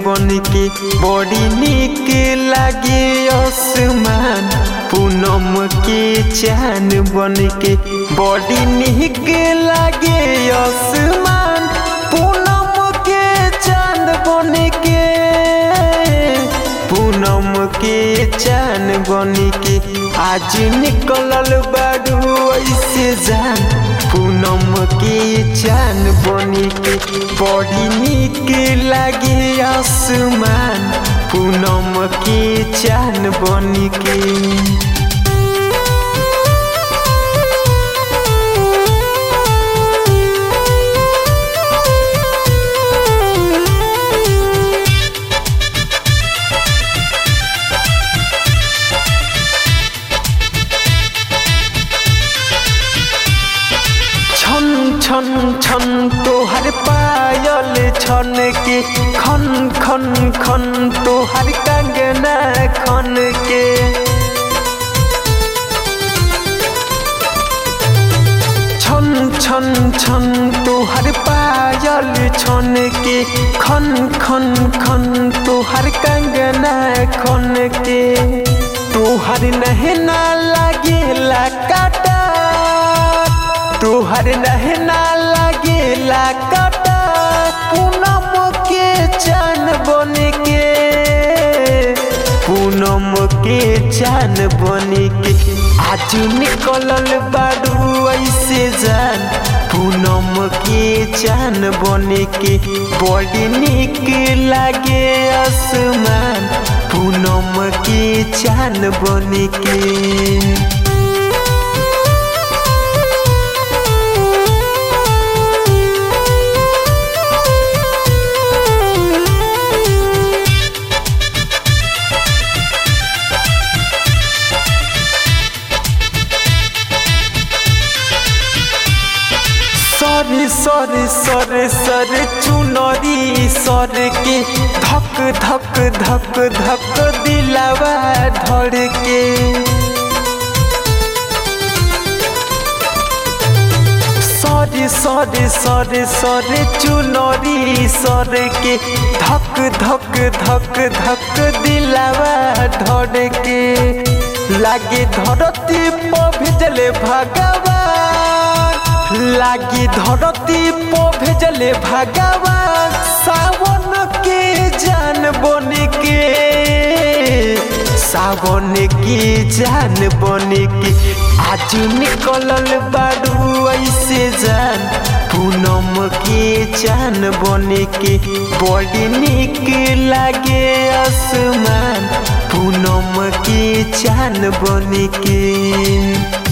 बन के बड़ी निक लागे आसमान पूनम के चान बन के बड़ी निक लागे आसमान पूनम के चांद बन के पूनम के चान बन के आज निकलल बारू ऐसे जान पूनम के चान बन के बड़ी निक लागे आसमान पूनम के चान बन के छन छन छन तोहर पायल छन के खन खन खन तोहर कंगना खन के छन छन छन तोहर पायल छन के खन खन खन तोहर कंगना खन के तोहर नहना लागेला काटा तोहर नहना लागेला काटा पूनम के चान बन के पूनम के चान बन के आज निकलल बारू ऐसे जान पूनम के चान बन के बड़ी निक लागे आसमान पूनम के चान बन के सर सर सर सर चुनरी सर के धक धक धक धक दिलावा धर के सर सर सर सर चुनरी सर के धक धक धक धक दिलावा धर के लागे धरती पर भेजले भगवान लागी धरती पो भेजले भगवान सावन के जान बन के सावन के जान बन के आज निकलल बारू ऐसे जान पूनम के जान बन के बड़ी निक लागे आसमान पूनम के जान बन के